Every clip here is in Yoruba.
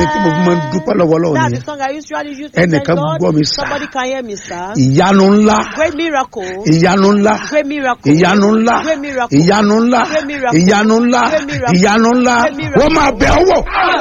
orin tí mo fi máa ń dúpẹ́ lọ́wọ́ lọ́wọ́ That's the nìyẹn song I usually use to thank Ẹnìkan God. gbọ́ mi sá. Somebody can hear me, sir. ìyanu ńlá Great miracle. ìyanu ńlá Great miracle. ìyanu ńlá Great miracle. ìyanu ńlá Great miracle. ìyanu ńlá Great miracle. ìyanu ńlá Great miracle. wọ́n máa bẹ̀ ọ́ wò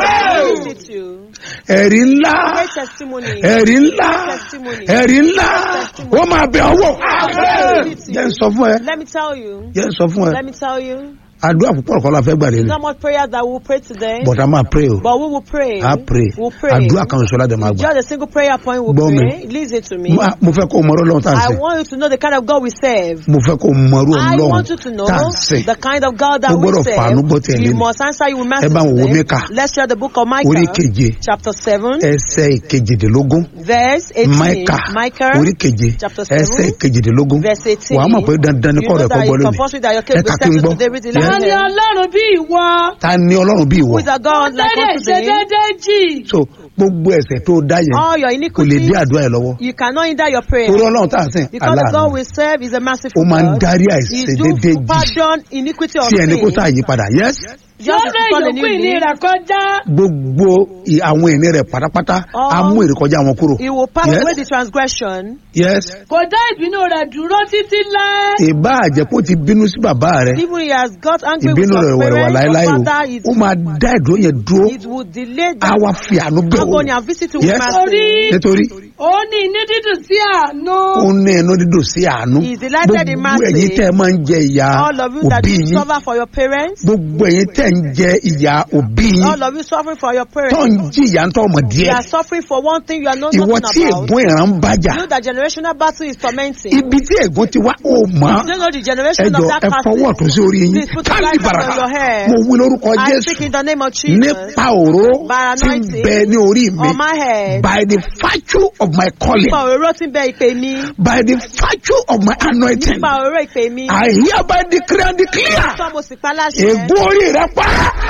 Visit you. ẹ̀rí ńlá Great testimony. ẹ̀rí ńlá Testimony. ẹ̀rí ńlá wọ́n máa bẹ̀ ọ́ wò jẹ́ n sọ fún ẹ Let me tell you. jẹ́ n sọ fún ẹ Let me tell you. àdúrà púpọ̀ kọ́ la fẹ́ gbà lélẹ̀ Not much prayer that we'll pray today. but a máa pray o But we will pray. a pray We'll pray. àdúrà kan ṣọlá dẹ̀ máa gbà Just a single prayer point we'll Gbọ́ mi. pray. Listen to me. Ma- mo fẹ́ kó o mọ̀rọ̀ lọ́wọ́ tá à ń I sè want you to know the kind of God we serve. mo fẹ́ kó o mọ̀rọ̀ I lọ́wọ́ want you to know tá à ń sè the kind of God that Ó we gbọ́dọ̀ serve. fàánú gbọ́ tiẹ̀ You lẹ́nu. must answer you will Ẹ bá message wo today. Míkà. Let's share the book of orí Micah, keje chapter 7, ẹsẹ̀ kejìdínlógún verse 18. Máíkà Micah, orí keje chapter seven, ẹsẹ̀ kejìdínlógún verse 18. wàá mọ̀ pé dandan ni You kọ́ know rẹ̀ kọ́ that gbọ́ it's lónìí compulsory that your case Ẹ will be kà kí n settled gbọ́. today. Read the Yes. ta ni letter. ọlọ́run bí ìwọ ta ni ọlọ́run bí ìwọ Who is a God like tẹ́lẹ̀ unto ṣe thee? déédéé jì so gbogbo ẹ̀ṣẹ̀ tó dá yẹn All your kò lè iniquities, dé àdúrà ẹ̀ lọ́wọ́ you cannot hinder your prayer. torí ọlọ́run tá à ń sìn Because the God aláàánú we serve is a ó merciful máa ń God. darí He àìṣedéédé do jì pardon iniquity of tí ẹni kó sin. sáà yí padà yes Just yóò as rẹ̀ you call a yòókù new ìní name, rẹ̀ kọjá gbogbo ì- àwọn ìní rẹ̀ pátápátá All- á mú ìrékọjá wọn kúrò He will pass Yes. away the transgression. yes kò dá ìbínú rẹ̀ dúró títí láé ìbá àjẹpọ̀ ti bínú sí bàbá rẹ̀ Even he has got angry with ìbínú rẹ̀ your wẹ̀rẹ̀ wà parents, láéláé your o father, it, ó máa dá ìdúró yẹn dúró it will delay á the wá fi àánú bẹ̀ wò agony and visit you with Yes. mercy. nítorí ó ní inú dídùn sí àánú ó ní ẹnu dídùn sí àánú He is delighted in gbogbo mercy. ẹ̀yin tẹ́ ẹ máa ń jẹ ìyà All of you that òbí you yín suffer for your parents, gbogbo ẹ̀yin tẹ́ ń jẹ ìyà òbí yín all of you suffering for your tó parents, ń jìyà ń tọ́ ọmọ you díẹ̀ are suffering for one thing you are not ìwọ nothing tí about. ègún ìran ń bájà You know that generational battle is tormenting. ibi tí ègún ti wá ó mọ̀ You don't know the generation ẹjọ of that ẹ fọwọ́ person. tó sí orí yín Please put your káàlì right hand bàrà on your head. mo wí lórúkọ I jésù speak in the name of Jesus. nípa òró By tí ń anointing bẹ ní orí mi on my head. by the virtue of my calling Nípa òróró tí ń bẹ ìpè mi. by the virtue of my anointing Nípa òróró ìpè mi. I hereby declare and declare Sọ mo sì pa láṣẹ. ègún orí rẹ pa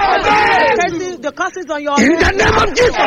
Curses- The curses on your in the head. name of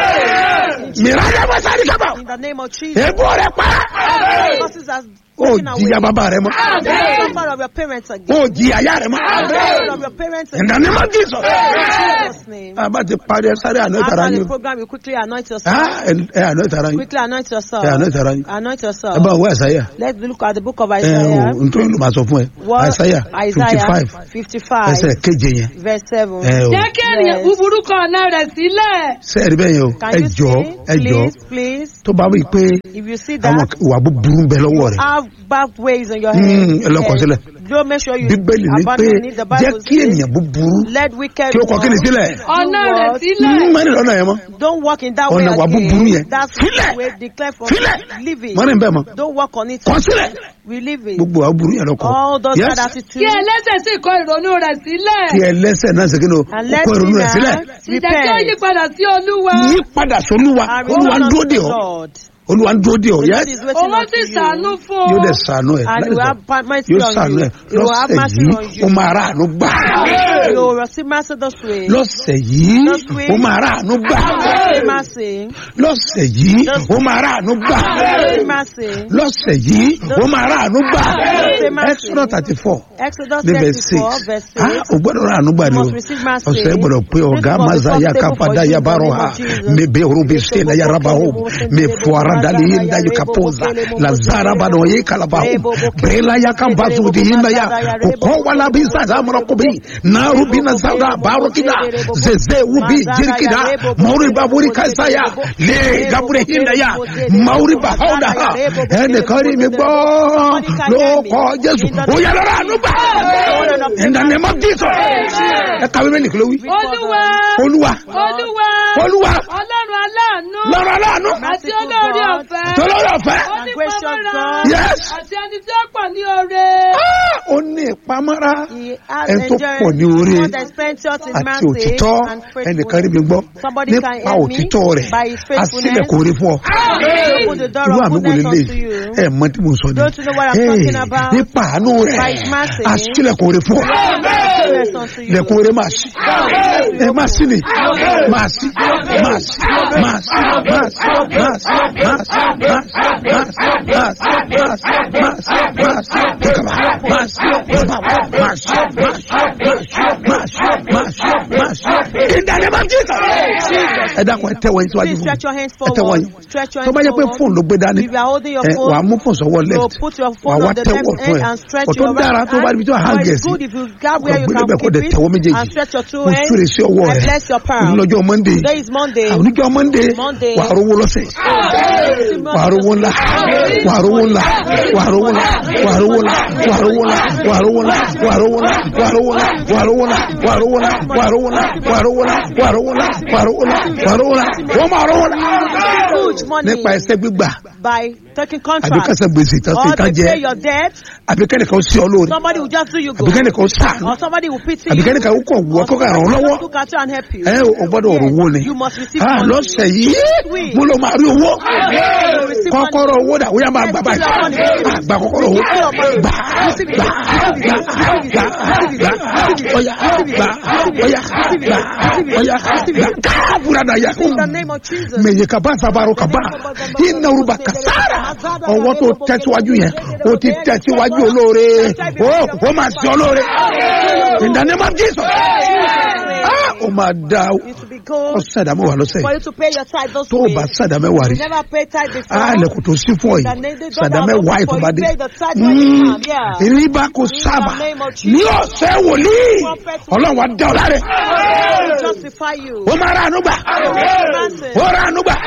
Jesus mìíràn bá sáré sábà In the name of Jesus. ègún rẹ pa The curses are ó taken away. jìyà bàbá rẹ mọ́ The suffer of your parents again. ó jìyà ìyá rẹ mọ́ The suffer of your parents in the again. name of Jesus. In Jesus' name. a bá ti parí ẹ sáré àná ìtara After yín the o. program, you quickly anoint yourself. Ah, ẹ ẹ àná ìtara yín Quickly anoint yourself. ẹ àná ìtara yín Anoint ẹ yourself. bá wọ àṣàyà Let's look at the book of ẹ Isaiah. o nítorí ló máa sọ fún ẹ What? àṣàyà fifty five Isaiah 55, ẹsẹ̀ keje yẹn verse 7. ẹ o jẹ́ kí ènìyàn Yes. búburú kọ ọ̀nà rẹ̀ sílẹ̀ sẹ́ẹ̀rì bẹ́ẹ̀ yẹn o Can ẹ you jọ see? ẹ jọ Please, please. tó bá wí pé If you see àwọn that, ìwà búburú ń bẹ lọ́wọ́ rẹ̀ have bad ways on your Mm, head. ẹ lọ kọ sílẹ̀. Don't make sure you bíbélì ní pé abandon it. The jẹ́ Bible kí says, ènìyàn búburú let wicked kí ó kọ kí ni walk. sílẹ̀ ọ̀nà Do rẹ̀ what? sílẹ̀ mọ́ni lọ́nà yẹn mọ́ Don't walk in that way Ọ̀nà ìwà búburú again. yẹn. That's Sílẹ̀. the way declare for Sílẹ̀. Leave it. mọ́ni bẹ́ẹ̀ mọ́ Don't walk on it. kọ sílẹ̀ We leave it. gbogbo àwọn burú yẹn lọ kọ All those Yes. bad kí attitudes. ẹlẹ́sẹ̀ sì kọ ìrònú rẹ̀ sílẹ̀ kí ẹlẹ́sẹ̀ náà ṣe kí ni o And ó let kọ ìrònú rẹ̀ sílẹ̀ sinners sì jẹ́ kí ó yí repent. padà sí olúwa yí padà sólúwa And olúwa ń return dúró unto dè the ọ́ Lord. olúwa ń dúró dè ọ́ The yẹ́ Lord is waiting òun unto sì sàánú you. fún yóò ọ dẹ̀ sànú ẹ̀ And láì you sọ have mercy yóò on sànú you. ẹ̀ You will have lọ́sẹ̀ mercy yìí on ó you. máa rà àánú gbà You will receive mercy this way. lọ́sẹ̀ yìí This week. ó máa rà àánú gbà Receive mercy. lọ́sẹ̀ yìí ó máa rà àánú gbà Receive mercy. lọ́sẹ̀ yìí ó máa rà àánú gbà Receive mercy. Exodus thirty four Exodus ní verse six 34, verse 6. ah o gbọ́dọ̀ rà àánú gbà ni o must receive mercy. ọ̀sẹ̀ gbọ́dọ̀ pé ọ̀gá This must be mazaya profitable kápadà for you in the yabaro name ha of Jesus. mebe orobe se na yaraba ho me fuara dali yinda yu kapoza lazara bado ye kalaba ho brela ya kambazu di yinda ya ko wala bi sa za mara kubi na rubi na zada baro kida zeze ubi jirkida mauri baburi kaisaya le gabure hinda ya mauri ba hauda ha ene kari mi gbọ́ ló kọ jésù ó yàrá rà àánú gbà in the name of jesus ẹ kàwé bẹ́ẹ̀ nìkan ló wí olúwa olúwa olúwa olúwa ọlọ́run aláàánú lọ́rọ̀ aláàánú àti olóore ọ̀fẹ́ tọ́lọ́rọ̀ ọ̀fẹ́ onípamọ́ra Yes. àti ẹni tí ó pọ̀ ní oore Ah, ó ní ìpamọ́ra He has ẹni tó enjoyed pọ̀ ní oore God has plenteous in àti mercy òtítọ́ and ẹnìkan rí mi gbọ́ Somebody can nípa help me òtítọ́ rẹ̀ by his faithfulness. àsìlẹ̀kùn orí fún ọ. Open the door irú of àmì wo goodness lélẹ̀ unto you. ẹ mọ tí mo sọ ni Don't you know what I'm Hey, talking about? nípa àánú rẹ̀ By his mercy. àsìlẹ̀kùn orí fún ọ. Goodness unto you. lẹ̀kùn orí máa ṣí ẹ máa ṣí ni máa ṣí máa ṣí máa ṣí máa ṣí máa ṣí máa ṣí máa ṣí máa ṣí máa ṣí máa ṣí máa ṣí máa ṣí kíkàbà máa ṣí máa ṣí máa ṣí máa ṣí máa ṣí máa ṣí máa ṣí máa ṣí. In the name of Jesus. ẹ dákun ẹ tẹ́wọ́ yín síwájú Please fún stretch your hands ẹ tẹ́wọ́ forward. yín Stretch your tó bá hands jẹ́ pé forward. fóònù ló gbé dání If you are holding your ẹ phone, wàá mú fóònù sọ́wọ́ So left put your wàá phone wá on the tẹ́wọ́ left ọ̀tún hand ẹ̀ and stretch ọ̀tún your dára right tó bá hand. ibi tí wàá Or hàn it's gẹ̀ẹ́sì good if you grab where you gbé can lébẹ̀ kó keep dẹ̀ it tẹ́wọ́ méjèèjì and stretch your two mo hands. súre sí ọwọ́ I rẹ bless your palm. onílọ́jọ́ monday Today is Monday. oníjọ́ monday Monday. wàá rówó lọ́sẹ̀ wàá rówó ńlá wàá rówó ńlá wàá rówó ńlá wàá rówó ńlá wàá rówó ńlá wàá rówó ńlá wàá rówó ńlá wàá rówó ńlá wàá rówó ńlá wàá rówó ńlá wàá rówó ńlá wàá rówó ńlá wàá rówó ńlá wàá rówó ńlá wàá rówó ńlá wọ́n máa rówó ńlá Huge money nípa ẹsẹ̀ gbígbà by taking àbí contract. kẹsẹ̀ gbèsè tán sí Or ká they jẹ pay your debt. àbí kẹ́nìkan sí ọ lóore Somebody will just do you àbí good. kẹ́nìkan sàánú Or somebody will pity àbí you. kẹ́nìkan ó kàn wọ́ Or kó kàn ràn ọ́ somebody will lọ́wọ́ just look at you and help you. ẹ ò gbọ́dọ̀ Yes, rówó ni You must receive Ah, money. lọ́sẹ̀ yìí mo lọ máa rí owó You receive money. kọ́kọ́rọ́ owó dà ó yá máa gbà báyìí Ah, gbà kọ́kọ́rọ́ owó gbà gbà gbà gbà gbà ọ̀yà gbà ọ̀yà gbà ọ̀yà gbà káàbùrà dà yà In the name of Jesus. mẹ̀yẹ kaba sabaro kaba iná ruba kasara ọwọ́ tó tẹ̀síwájú yẹn o ti tẹ̀síwájú olóore o o máa sí olóore in the name of Jesus Ah, o máa da It will be good ọ̀sẹ̀ àdámẹ́ wà lọ́sẹ̀ for you to pay your tithe those tó o bá ways. sàdámẹ́ wà rí You never pay tithe before. a lẹ̀kùn tó sí fún ọ The yìí name- the God sàdámẹ́ has wà opened for you. ìfọ̀bádé Pay the tithe when you come, yeah. ìrìbá kò sábà In the name of Jesus. ní ọ̀sẹ̀ wòlíì ọlọ́run wa dá ọ láre God will justify you. ó máa ra àánú gbà Mercy. ó ra àánú gbà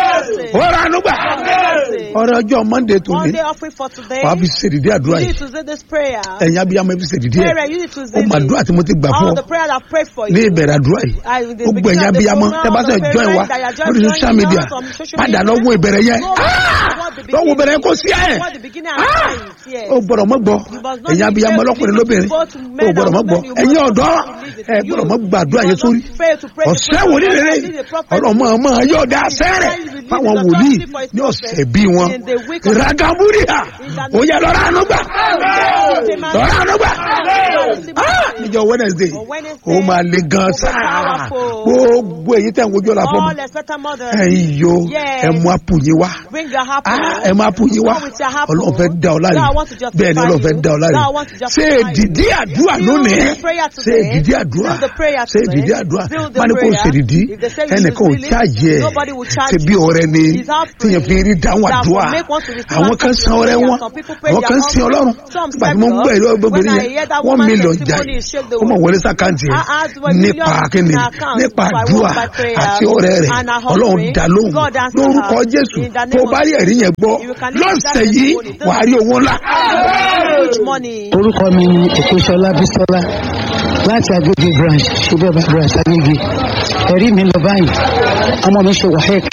ó ra àánú gbà Mercy. ọrẹ ọjọ́ monday tó One ní day offering for today. wàá fi ṣèdìdí àdúrà You yìí need to say this prayer. ẹ̀yin abiyamọ fi ṣèdìdí ẹ̀ Prayer, you need to ó say mà this. àdúrà tí mo ti gbà fún All ọ the prayer I've prayed for ní you. ìbẹ̀rẹ̀ àdúrà yìí I, the gbogbo beginning ẹ̀yin of the abiyamọ program, tẹ́ bá all the sẹ̀ join wa parents that are just lórí joining social media us on social padà media. lọ́wọ́ ìbẹ̀rẹ̀ yẹn Go back to what the lọ́wọ́ ìbẹ̀rẹ̀ yẹn kò sí ẹ̀ What the beginning and the end, yes. ó gbọ́dọ̀ mọ́ gbọ́ You must not ẹ̀yin be abiyamọ failed lọ́kùnrin to lóbìnrin both ó men gbọ́dọ̀ and mọ́ gbọ́ women, you ẹ̀yin must ọ̀dọ́ not believe it. ẹ You gbọ́dọ̀ mọ́ gbàdúrà must yẹn not sórí fail to pray the ọ̀sẹ̀ prayer. wòlíì rere You must be the prophet. ọlọ́mọ ọmọ yóò dá sẹ́rẹ̀ fáwọn wòlíì ní ọ̀sẹ̀ bí wọn ragamuria ó yẹ lọ́ra àánú gbà lọ́ra àánú gbà Ah, níjọ wednesday ó máa le gan sáà gbogbo èyí tẹ̀ ń wojú ọ̀la fún mi All expectant mothers. ẹ̀yin yo Yes. ẹ mú àpò yín wá Bring your apple. Ah, ẹ máa pò yín wá Come with your apple. ọlọ́run fẹ́ dá ọ láre God, I want to justify bẹ́ẹ̀ ni ọlọ́run fẹ́ you. dá ọ láre God, I want to justify ṣé you. èdìdí àdúrà Build lónìí the prayer ṣé today. èdìdí àdúrà Build the prayer ṣé today. èdìdí àdúrà Build the má ní kò prayer. ṣèdìdí If they say you ẹnìkan ò should really, cháàjì ẹ nobody will charge ṣe bí you. ọrẹ ni It's our tíyẹn fi rí dáhùn that àdúrà will make one to receive àwọn kan answer to san ọrẹ prayer. wọn Some people pray àwọn their kan sin offering. ọlọ́run Some nígbà tí mo ń stand gbọ́ up. ẹ̀rọ obìnrin When I yẹn hear that one woman's million testimony, jáì it shake the ó mọ̀ world. wọlé sàkáǹtì I ẹ̀ asked when nípa millions kíni in our account, nípa so I àdúrà walk by prayer àti ọrẹ rẹ̀ and our ọlọ́run offering. dá lóhùn God answer lórúkọ her. jésù In the name tó of bá rí ẹ̀rí yẹn gbọ́ You can live with that lọ́sẹ̀ yìí testimony. wàá rí owó ńlá. Huge money. orúkọ mi ni èkóṣọlá bísọlá láti agége branch ṣùgbọ́n branch agége ẹ̀rí mi lọ báyìí ọmọ mi ṣe wahec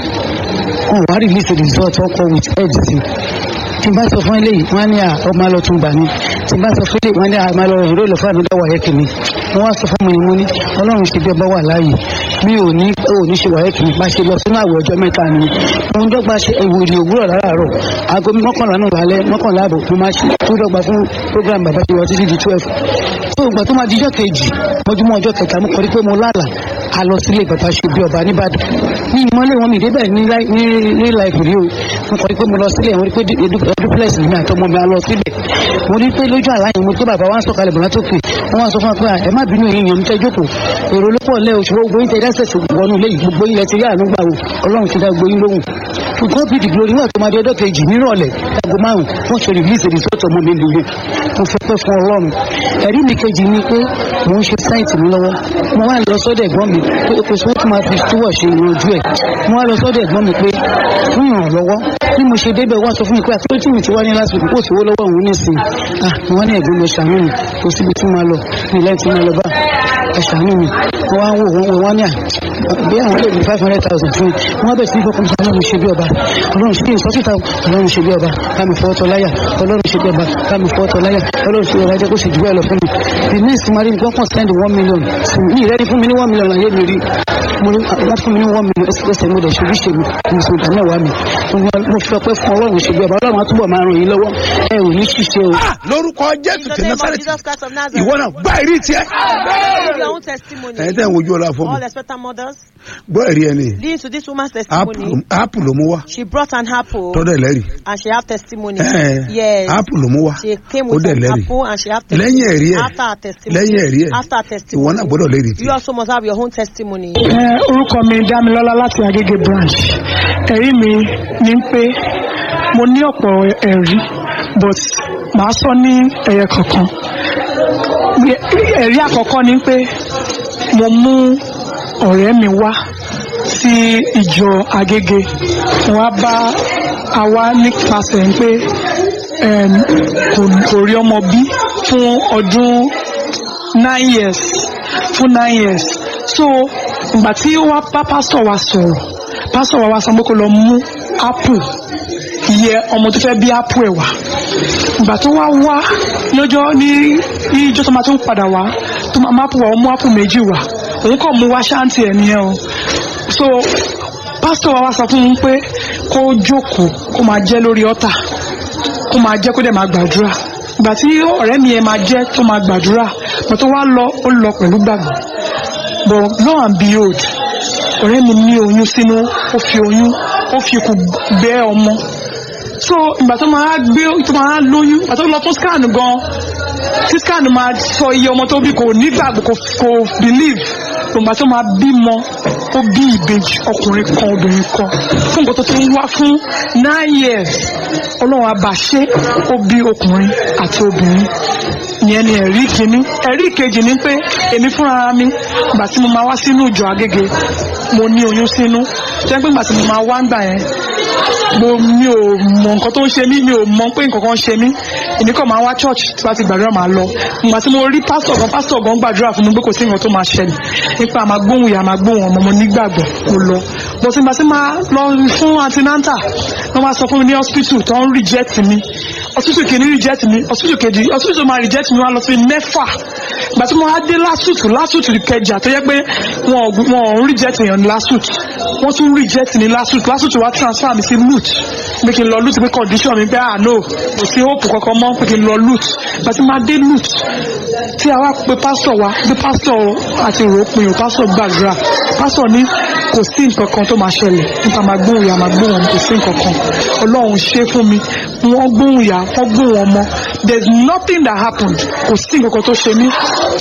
wọn wá release result wọn kọ with head sí tí n bá sọ fún eléyìí wọn á ní à ọmọ lọ tún gbà mí tí n bá sọ fún eléyìí wọn á ní à máa lọ rìn lóòlù fún àdúgbò wahec mi wọn wá sọ fún mi ni mo ní ọlọ́run ṣe bí ọba wà láàyè mi ò ní ò ní ṣe wahec mi bá ṣe lọ sínú àwẹ̀ ọjọ́ mẹ́ta ni mo ń dọ́gba ṣe ìwòlì òwúrọ̀ láràárọ̀ aago mọ́kànlá náà lálẹ́ mọ́kànlá àbọ̀ mo máa ṣe tó dọ́gba fún program bàbá ṣe wọ títí di twelve tó ìgbà tó máa di ọjọ́ kejì mọ́júmọ́ ọjọ́ kẹta mo kọ́ rí pé mo lálà a lọ sílé bàbá ṣe bí ọba nìbàdàn ní ìmọ̀lẹ́ wọn mi débẹ̀ ní láì- ní ní láìpẹ́ rí o mo kọ́ rí pé mo lọ sílé wọn rí pé duplex mi àtọmọ mi a lọ síbẹ̀ mo rí pé lójú àlá yẹn mo pé bàbá wa ń sọ̀kalẹ̀ bọ̀lá tó pè wọ́n wá sọ fún wa pé à, ẹ má bínú èyí yẹn mi tẹ́ jókòó èrò ló pọ̀ lẹ́ òṣùwọ̀n gbogbo yín tẹ́ dẹ́sẹ̀ wọnú ilé yìí gbogbo yín lẹ ti rí àánú gbà o ọlọ́run ti dá gbogbo yín lóhùn ṣùgbọ́n bí dìgbò nígbà tó máa di ọjọ́ kejì nírọ̀lẹ́ aago márùn wọ́n ṣe release result ọmọ mi lóye mo fẹ́ pẹ́ fún ọlọ́run ẹ̀rí mi kejì ni pé mò ń ṣe sáìtì mi lọ́wọ́ mo wá lọ sọ́dọ̀ ẹ̀gbọ́n mi pé kò sí wọ́n tún máa fi túwọ̀ ṣe ìrànjú ẹ̀ mo wá lọ sọ́dọ̀ ẹ̀gbọ́n mi pé fún ìrànlọ́wọ́ bí mo ṣe débẹ̀ wá sọ fún mi pé àtúntò tí mi ti wá ní lásìkò kò sí owó lọ́wọ́ òun nísìn ah mo wá ní ẹ̀gbọ́n mi ṣàánú mi kò síbi tí máa lọ ní ilẹ̀ tí máa lọ bá ẹ ṣàánú mi mo wá ń wò wọ́n wọ́n wá ní à bí àwọn lè ní five hundred thousand fún mi wọ́n bẹ̀ sí ìfọkàn sí ọlọ́run ṣe bí ọba ọlọ́run ṣe bí ìsọ́síta ọlọ́run ṣe bí ọba kámi fọ́ ọtọ láyà ọlọ́run ṣe bí ọba kámi fọ́ ọtọ láyà ọlọ́run ṣe bí ọba jẹ́ kó ṣe jù bẹ́ẹ̀ lọ fún mi the next marine gbọ́n kàn send one million sí mi ní ìrẹ́ni fún mi ní one million ayé mi rí mo ní wọ́n fún mi ní one million ẹsẹ̀ mo dẹ̀ ṣe bí ṣe mi mo sì dá mẹ́wàá mi mo fi ọpẹ́ fún ọlọ́run ṣe bí ọba ọlọ́run á túbọ̀ máa ràn yín lọ́wọ́ ẹ ò ní ṣiṣẹ́ o. Ah, lórúkọ In jésù the ti name of násàrẹ́tì Jesus Christ of Nazareth. ìwọ náà gbá ìrí tiẹ̀ Give your own testimony. ẹ̀yin tẹ́ ń wojú ọlá fún mi All expectant mothers. Jesus. gbọ́ ẹ̀rí ẹni Listen to this woman's áàpù testimony. áàpù ló mú wá She brought an apple tọ́dọ̀ ẹlẹ́rìí and she have testimony. Ẹ̀, Yes. áàpù ló mú wá She came ó with dẹ̀ an lẹ́rìí apple and she have lẹ́yìn ẹ̀rí ẹ̀ After her testimony. lẹ́yìn ẹ̀rí ẹ̀ After her ìwọ testimony. náà gbọ́dọ̀ lẹ́rìí tí You also must have your own testimony. Ẹ, orúkọ mi dámilọ́lá láti agége branch ẹ̀rí mi ni pé mo ní ọ̀pọ̀ ẹ̀rí but màá sọ ní ẹ̀yẹ kọ̀ọ̀kan ẹ̀rí àkọ́kọ́ ni pé mo mú ọ̀rẹ́ mi wá sí ìjọ agége wọ́n á bá a wá nípasẹ̀ pé em, kò- kò rí ọmọ bí fún ọdún nine years fún nine years so ìgbà tí ó wá bá pásítọ̀ wa sọ̀rọ̀ pásítọ̀ wa wá sọ pé kó lọ mú apple iye ọmọ tó fẹ́ bí apple ẹ̀ wá ìgbà tó wá wá lọ́jọ́ ní ní ìjọ tó máa tó padà wá tó máa má apple wá ó mú apple méjì wá òun kàn mú wá ṣáǹtì ẹ̀ nìyẹn o so pásítọ̀ wa wá sọ fún un pé kó jókòó kó máa jẹ́ lórí ọ́tà kó máa jẹ́ kó dẹ̀ máa gbàdúrà ìgbà tí ọ̀rẹ́ mi yẹn máa jẹ́ tó máa gbàdúrà ìgbà tó wá lọ ó lọ pẹ̀lú gbàgbọ́ but lo and behold ọ̀rẹ́ mi ní oyún sínú ó fi oyún ó fi ikùn gbé ọmọ so ìgbà tó máa gbé tó máa lóyún ìgbà tó lọ fún scan gan tí scan máa sọ iye ọmọ tó bí kò nígbàgbọ́ kò kò believe ìgbà tó máa bímọ ó bí ìbejì ọkùnrin kan obìnrin kan fún nǹkan tó ti ń wá fún nine years ọlọ́run àbàṣe ó bí ọkùnrin àti obìnrin ìyẹn ni ẹ̀rí kìíní ẹ̀rí kejì ni pé èmi fúnra mi ìgbà tí mo máa wá sínú ìjọ agége mo ní oyún sínú jẹ́ pé ìgbà tí mo máa wá ń gbà yẹn mo mi ò mọ nǹkan tó ń ṣe mí mi ò mọ pé nǹkan kan ń ṣe mí èmi kàn máa wá church tí wàá ti gbàdúrà máa lọ ìgbà tí mo rí pásítọ̀ gan pásítọ̀ gan gbàdúrà fún mi pé kò sí nǹkan tó máa ṣẹlẹ̀ nípa àmà gbóhùn ìyá àmà gbóhùn ọmọ mo nígbàgbọ́ mo lọ mo ti gbà tí máa lọ fún antinanta wọ́n máa sọ fún mi ní hospital tó ń reject mi hospital kìíní reject mi hospital kejì hospital máa reject mi wọ́n á lọ sí mẹ́fà ìgbà tí mo wá dé lásùtù lásùtù kẹjà tó yẹ pé wọn ò wọn ò ń reject èèyàn ní lásùtù wọ́n tún reject ní lásùtù lásùtù wá transfer mi sí lut pé kí n lọ lut pé condition mi pé ah no kò sí hope kankan mọ́ pé kí n lọ lut ìgbà tí mo dé lut tí a wá pe pásítọ̀ wa bí pásítọ̀ àti ìròpin ò pásítọ̀ gbàdúrà pásítọ̀ ní kò sí nǹkan kan tó máa ṣẹlẹ̀ nípa máa gbóhùn ìyá máa gbóhùn ọmọ kò sí nǹkan kan ọlọ́run ṣe fún mi wọ́n gbóhùn ìyá wọ́n gbóhùn ọmọ there is nothing that happened kò sí nǹkan kan tó ṣe mí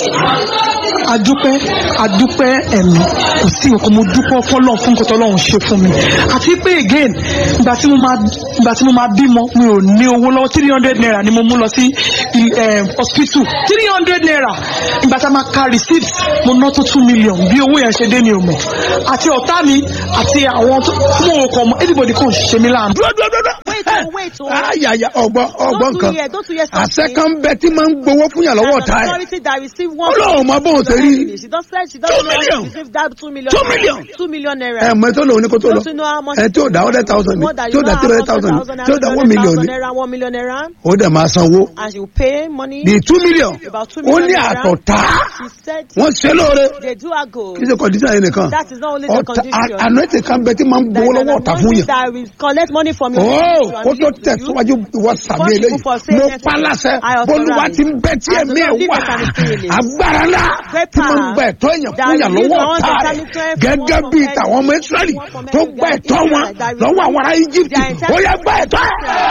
adúpẹ́ adúpẹ́ ẹ̀mí kò sí nǹkan mo dúpẹ́ fọlọ́n fún nǹkan tọ́lọ́run ṣe fún mi àti pé again ìgbà tí mo máa ìgbà tí mo máa bímọ mi ò ní owó lọ́wọ́ three hundred naira ni mo mú lọ sí eh, hospital three hundred naira ìgbà tí a máa ka receipt mo ná tó two million bí owó yẹn ṣe dé ni o mọ̀ àti ọ̀tá mi àti àwọn tó mo ò kọ̀ mọ́ anybody kàn ṣe mí láàánú. dúró dúró dúró. Wait, oh, wait, oh. ayaya ọgbọ́n ọgbọ́n Don't kan do here, don't do here àṣẹ something. kan bẹ tí máa ń gbowó fún yàn lọ́wọ́ An ọ̀tá ẹ̀ authority that receive one Ọlọ́run mọ bóun ṣe rí. She don't say she don't Two know how million. to receive that two million. Two million. Two million naira. ẹ mọ ẹ tó lòun ní kó tó lọ Don't you know how much? ẹ tí ò dá hundred thousand More than tí ò you dá know three how hundred thousand much tí ò dá one million ní naira, one million naira, ó dẹ̀ máa sanwó and she will pay money. bíi two million About two ó million ní naira. àtọ̀tá She said wọ́n ṣe lóore they do her good. kì í ṣe condition yẹn nìkan That is not only the ọ̀tá condition. àná ètè kan bẹ tí máa ń There gbowó is an lọ́wọ́ ọ̀tá fún anointing yàn that will collect money from you. ó and kó tó give to you. tẹ̀síwájú ìwọ sàmì First eléyìí people for saying mo yes, pa láṣẹ I authorize. bólúwa ti ń bẹ tí As ẹ̀mí the ẹ̀ Lord wà liveth and is still agbára ńlá Great tí mo ń power gba ẹ̀tọ́ èèyàn that fún yàn release lọ́wọ́ the ones ọ̀tá that rẹ̀ stand before gẹ́gẹ́ everyone bíi from tàwọn ọmọ every- Ísírẹ́lì from tó every gba that ẹ̀tọ́ wọn Israelite that lọ́wọ́ àwọn ará Íjíbítì They are entitled- ó yẹ gba ẹ̀tọ́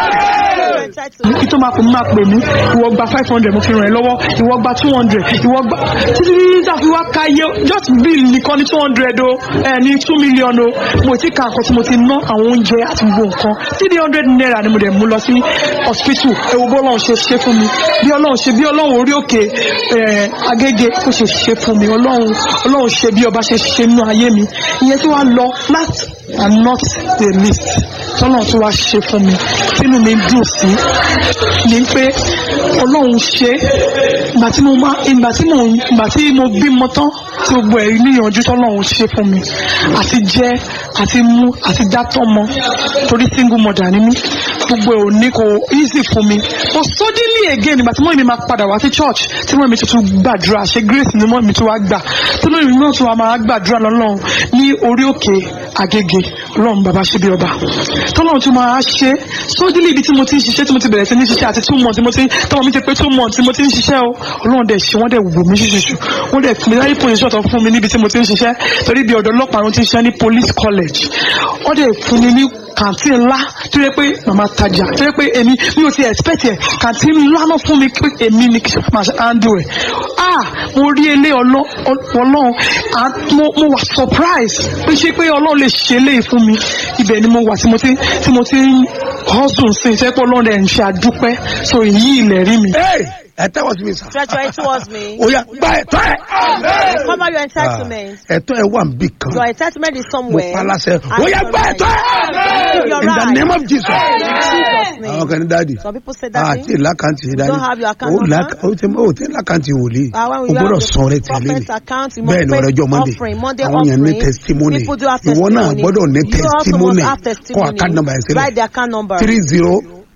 ẹ̀. kí tó máa pè mí máa pè mí ìwọ gba five hundred mo fi ràn ẹ́ lọ́wọ́ ìwọ gba two hundred ìwọ gba títí títí tá a fi wá ka iye just bill nìkan ní two hundred o ẹ ní two million o mo ti ka nǹkan tí mo ti ná àwọn oúnjẹ àti gbogbo nǹkan three hundred naira ni mo dẹ̀ mú lọ sí hospital ẹ wo bó ọlọ́run ṣe ṣe fún mi bí ọlọ́run ṣe bí ọlọ́run orí òkè ẹ agége ó ṣe ṣe fún mi ọlọ́run ọlọ́run ṣe bí ọba ṣe ṣe nínú ayé mi ìyẹn tí wàá lọ last and not the least tọ́lọ́run tí wàá ṣe fún mi tínú mi dùn sí ni pé ọlọ́run ṣe ìgbà tí mo máa ìgbà tí mo ìgbà tí mo bímọ tán tí gbogbo ẹ̀ níyànjú tọ́lọ́run ṣe fún mi àti jẹ àti mú àti dátọ́ mọ torí single mother ni mí gbogbo ẹ̀ ò ní kò easy fún mi but suddenly again ìgbà tí mọ́ mi máa padà wá sí church tí mọ́ mi tuntun gbàdúrà ṣe grace ni mọ́ mi tún wá gbà tí mọ́ mi náà tún wá máa gbàdúrà lọ́lọ́run ní orí òkè agége ọlọ́run bàbá ṣe bí ọba tọ́lọ́run tún máa ṣe sódìlì ibi tí mo ti ń ṣiṣẹ́ tí mo ti bẹ̀rẹ̀ sí ní ṣiṣẹ́ àti two months tí mo ti tọ́wọ́ mi ti pé two months tí mo ti ń ṣiṣẹ́ o ọlọ́run dẹ̀ ṣe wọ́n dẹ̀ wò mí ṣùṣùṣù wọ́n dẹ̀ fún mi láyé position tó fún mi níbi tí mo ti ń ṣiṣẹ́ torí bí ọ̀dọ́ ọlọ́pàá ló ti ń ṣiṣẹ́ ní police college wọ́n dẹ̀ fún mi ní kàntí ńlá tó yẹ pé màmá tajà tó yẹ pé èmi mi ò ti expect ẹ̀ kàntí ńlá náà fún mi pé èmi ni kí máa ṣe handle ẹ̀ ah mo rí ilé ọlọ́ ọlọ́run ah, mo mo wà surprise pé ṣé pé ọlọ́run lè ṣe eléyìí fún mi ibẹ̀ ni mo wà tí mo ti tí mo ti ń hustle sí ṣé pé ọlọ́run ẹ̀ ń ṣe àdúpẹ́ so èyí ilẹ̀ rí mi. Hey, ẹ tẹ́wọ́ sí mi sà. Stretch your hand towards me. ó yá gba ẹ̀tọ́ ẹ̀. Cover your Ah, entitlement. ẹ̀tọ́ ẹ̀ wà níbì kan. Your entitlement is mo somewhere. pa láṣẹ. And ó yá your gba right. ẹ̀tọ́ Give your ẹ̀. in the right. name of Jesus. In Jesus' àwọn name. kan ní dáàdì. Some people say that. àti ìlàkàntì yìí dáàdì. don't have your account ó là number? ó ti ó ti ìlàkàntì wòlíì. Uh, when o we gbọ́dọ̀ have sọ rẹ the tẹ̀lé ni. prophet's account, you bẹ́ẹ̀ must ni pay ọ̀rẹ́jọ́ monday. offering, Monday àwọn yẹn ní offering. testimony. People do have ìwọ náà testimony. gbọ́dọ̀ ní You also testimony. must have kọ́ testimony. account number ẹ̀ sílẹ̀. Write the account number. three zero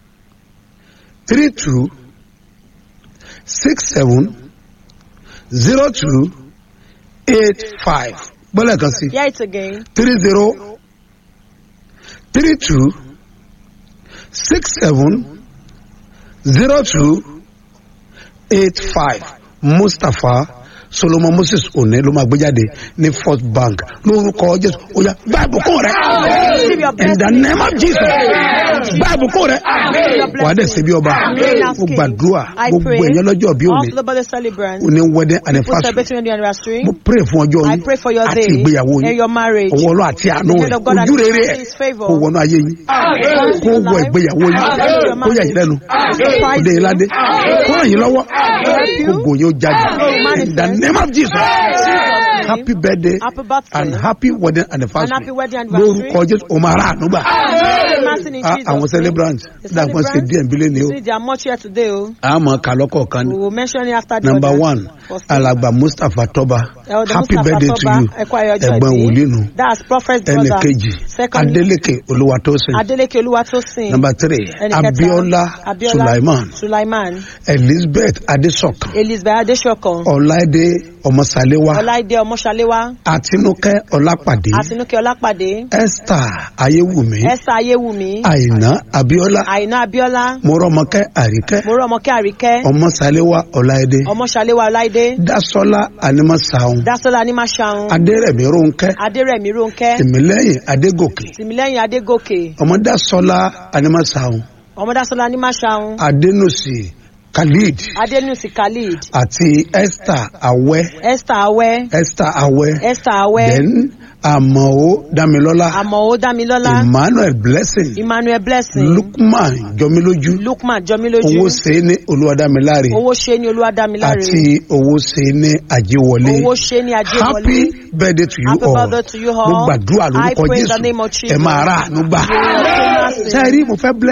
three two six seven zero two eight five gbọ́dọ̀ kan sí Hear it again. three zero three two six seven zero two eight five mustapha solomon moses one ló máa gbé jáde ní first bank lórúkọ jésù oya gba ìbùkún rẹ Receive your in the blessing. name of jesus gba ìbùkún rẹ wà á dẹ̀ ṣe bí ọba ó gbàdúrà I gbogbo pray. ẹ̀yẹ lọ́jọ́ bí òní Also the birthday celebrants. ó ní wedding People anniversary celebrating your anniversary. mo pray fún ọjọ́ I yín pray for your àti day ìgbéyàwó and yín your marriage. ọwọ́ ọlọ́ àti àánú The rẹ̀ hand of God and ojú rere His ẹ̀ mercy, His favour. kó wọnú ayé yín kó wọ ìgbéyàwó yín kó yà yín lẹ́nu kó dé yín ládé kó ràn yín lọ́wọ́ kó gò yín ó jáde in the name of jesus happy birthday Happy birthday. and happy wedding anniversary And happy wedding anniversary. lórúkọ jésù o máa rà àánú gbà Mercy in Ah, Jesus' àwọn name. celebrants The dàgbọ́n ṣe díẹ̀ nbílẹ̀ ni o See, they are much here today. Oh. àmọ́ kàlọ́kọ̀ kan We will mention it after the number others. one First, alàgbà mustapha tọba Elder happy Mustapha birthday to Toba, you Ẹ kú ayọ̀jọ́ ẹ̀gbọ́n ìbí. wòlíì nù That's prophet ẹnì brother. kejì Second, adeleke olúwatósìn Adeleke Oluwatosin. number three Ẹnì kẹta, abiola Abiola sulaiman Sulaiman. elizabeth adesokan Elizabeth Adesokan. ọláìdé ọmọsàléwá Ọláìdé Ọmọṣaléwá. àtinúkẹ́ ọlápàdé Àtinúkẹ́ Ọlápàdé. esther ayéwùmí Esther Ayéwùmí. àìná abiola Àìná Abíọ́lá. mọ́rọ́mọkẹ́ àríkẹ́ Mọ́rọ́mọkẹ́ Àríkẹ́. ọmọsàléwá ọláìdé Ọmọṣaléwá Ọláìdé. dasola animasaun Dásọ́lá Anímáṣaun. adérẹ̀mí rónkẹ́ Adérẹ̀mí Rónkẹ́. tìmílẹ́yìn adégòkè Tìmílẹ́yìn Adégòkè. ọmọdásọlá animasaun Ọmọdásọ́lá Anímáṣaun. adénúsì khalid Adénúsì Khalid. àti esther awẹ́ Esther Awẹ́. esther awẹ́ Esther Awẹ́. then àmọ́ damilọ́lá Àmọ̀ó Dámilọ́lá. emmanuel blessing Emmanuel Blessing. lukman jọmílójú Lukman Jọmílójú. owó ṣe ní olúwadámiláre Owó ṣe ní Olúwadámiláre. àti owó ṣe ní àjíwọlé Owó ṣe ní Ajéwọlé. happy birthday to you Happy all birthday to you all. mo gbàdúrà I lórúkọ pray in the jésù name of ẹ Jesus. máa rà àánú gbà You will obtain mercy. sẹ́ẹ̀rí mo fẹ́ bless.